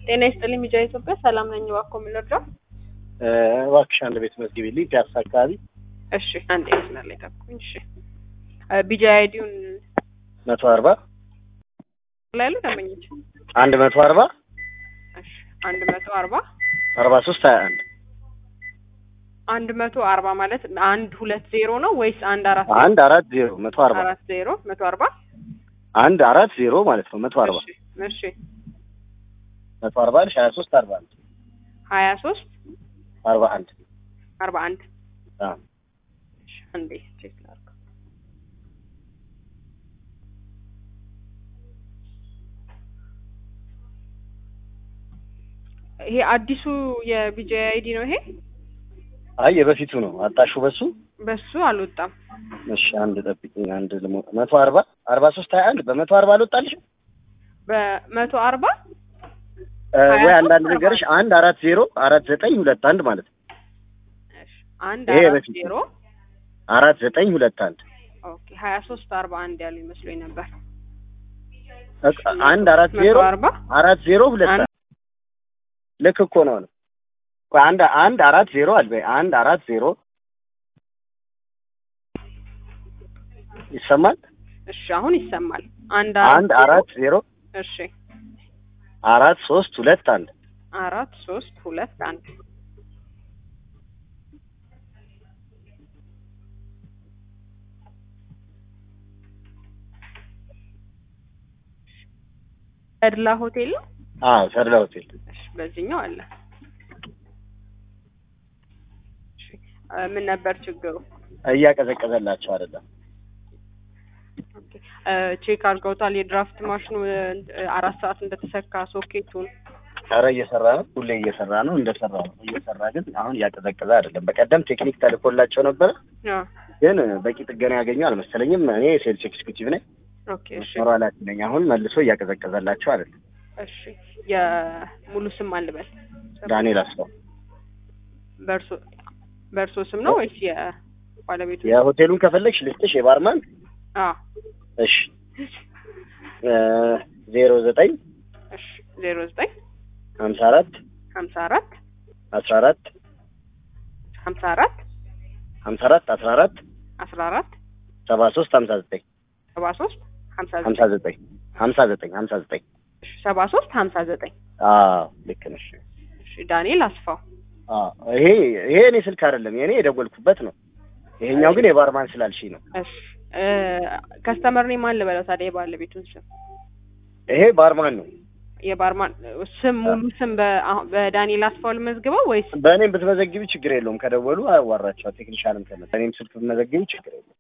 ጤና ይስጥልኝ ሚዲያ ኢትዮጵያ ሰላም ነኝ። እባክዎ ምን ልርዳው? እባክሽ አንድ ቤት መዝግቢልኝ ፒያሳ አካባቢ እሺ አንድ መስመር ላይ ጠብቁኝ። እሺ ቢጃ አይዲውን መቶ አርባ ላይ ያሉ ደንበኞች አንድ መቶ አርባ እሺ አንድ መቶ አርባ አርባ ሶስት ሀያ አንድ አንድ መቶ አርባ ማለት አንድ ሁለት ዜሮ ነው ወይስ አንድ አራት አንድ አራት ዜሮ መቶ አርባ አራት ዜሮ መቶ አርባ አንድ አራት ዜሮ ማለት ነው መቶ አርባ እሺ እሺ መቶ አርባ ልሽ ሀያ ሶስት አርባ አንድ ሀያ ሶስት አርባ አንድ አርባ አንድ አዎ እሺ አንዴ ቼክ ላድርግ። ይሄ አዲሱ የቢጃ አይዲ ነው ይሄ አይ የበፊቱ ነው አጣሹ በሱ በሱ አልወጣም። እሺ አንድ ጠብቂኝ አንድ ልሞ መቶ አርባ አርባ ሶስት ሀያ አንድ በመቶ አርባ አልወጣልሽም በመቶ አርባ እ ሀያ ወይ ሶስት አንዳንድ አርባ ነገርሽ አንድ አራት ዜሮ አራት ዘጠኝ ሁለት አንድ ማለት ነው እሺ አንድ ይሄ አራት በፊት ዜሮ አራት ዘጠኝ ሁለት አንድ ኦኬ ሀያ ሶስት አርባ አንድ ያሉ ይመስሎኝ ነበር። በቃ አንድ አራት ዜሮ መቶ አርባ አራት ዜሮ ሁለት አንድ አንድ ልክ እኮ ነው ነው ቆይ አንድ አንድ አራት ዜሮ አልበይ አንድ አራት ዜሮ ይሰማል እሺ አሁን ይሰማል። አንድ አንድ አራት ዜሮ እሺ አራት ሶስት ሁለት አንድ አራት ሶስት ሁለት አንድ ተድላ ሆቴል ነው። አዎ ተድላ ሆቴል እሺ በዚህኛው አለ። እሺ እ ምን ነበር ችግሩ? እያቀዘቀዘላቸው አይደለም ኦኬ እ ቼክ አድርገውታል። የድራፍት ማሽኑ እ አራት ሰዓት እንደተሰካ ሶኬቱን ኧረ እየሰራ ነው ሁሌ እየሰራ ነው እንደሰራ ነው እየሰራ ግን አሁን እያቀዘቀዘ አይደለም በቀደም ቴክኒክ ተልኮላቸው ነበረ አ ግን በቂ ጥገና ያገኙ አልመሰለኝም እኔ ሴልስ ኤክስኪዩቲቭ ነኝ ኦኬ እሺ ሞራላት ነኝ አሁን መልሶ እያቀዘቀዘላቸው አይደለም እሺ የሙሉ ስም አልበል ዳንኤል አስፋው በእርሶ በእርሶ ስም ነው ወይስ የባለቤቱ? የሆቴሉን ከፈለግሽ ልስጥሽ የባርማን አ እሺ ዜሮ ዘጠኝ እሺ ዜሮ ዘጠኝ ሀምሳ አራት ሀምሳ አራት አስራ አራት ሀምሳ አራት ሀምሳ አራት አስራ አራት አስራ አራት ሰባ ሶስት ሀምሳ ዘጠኝ ሰባ ሶስት ሀምሳ ሀምሳ ዘጠኝ ዘጠኝ ሀምሳ ዘጠኝ ሀምሳ ዘጠኝ እሺ ሰባ ሶስት ሀምሳ ዘጠኝ አዎ ልክ ነሽ እሺ ዳንኤል አስፋው አዎ ይሄ ይሄ እኔ ስልክ አይደለም የኔ የደወልኩበት ነው ይሄኛው ግን የባርማን ስላልሽኝ ነው እሺ እ ከስተመር እኔ ማን ልበለው ታዲያ የባለቤቱን ስም ይሄ ባርማን ነው የባርማን ስም ሙሉ ስም በ- አሁን በዳንኤል አስፋው ልመዝግበው ወይስ በእኔም ብትመዘግቢ ችግር የለውም ከደወሉ አዋራቸዋል ቴክኒሻንም ከመጣ እኔም ስልክ ብትመዘግቢ ችግር የለውም